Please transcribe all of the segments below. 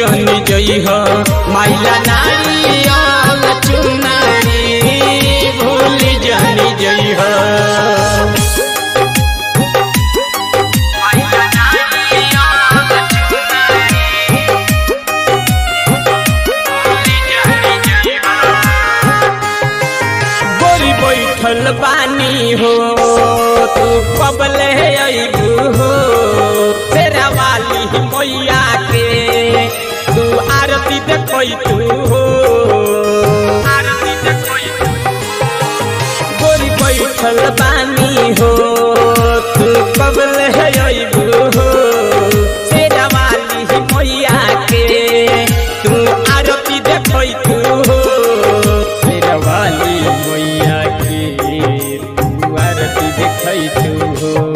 जन जई हो माइला नारियल चुनरी भूल जन जई हो माइला नारियल चुनरी भूल जन जई हो गोरी बैठल बानी हो तू कबले अबू हो तेरा वाली मैया के तू आरती देखई तू हो आरती देखई गोरी बैठल बानी हो तू कबले अबू हो तेरा वाली मैया के तू आरती देखई तू हो तेरा वाली मैया के तू आरती देखई तू हो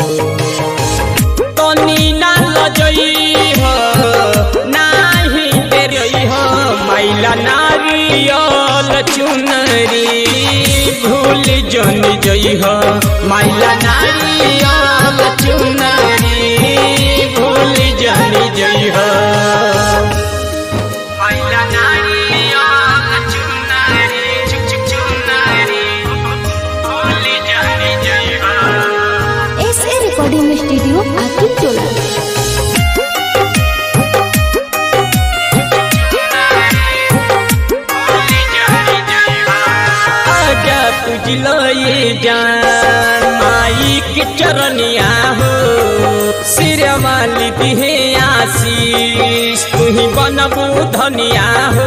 तनी ना लजई हो नाही तेरई हो माइला नारियल चुनरी भूल जन जई हो माइला नारियल चुनरी भूल जन जई हो माइला नारियल चुनरी चुक चुक चुनरी भूल जन जई हो S A recording studio Aqib Tola आजा तुझलो ये जान माई के चरनिया हो सिर वाली दिहे आशीष तू ही बनबू धनिया हो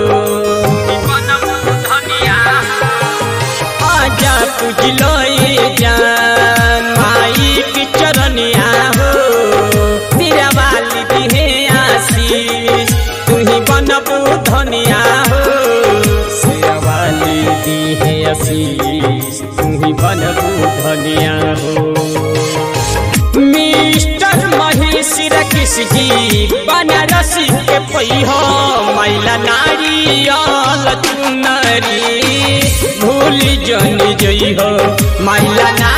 आजा तुझलो ये जान माई के चरनिया हो सिर वाली दिहे आशीष तू ही बनबू धनिया हो शेरवाली दी है आशीष तू ही बनबू धनिया हो मिस्टर महेश रकिस जी बनारसी के पई हो मैला नारियल चुनरी भूल जन जई हो मैला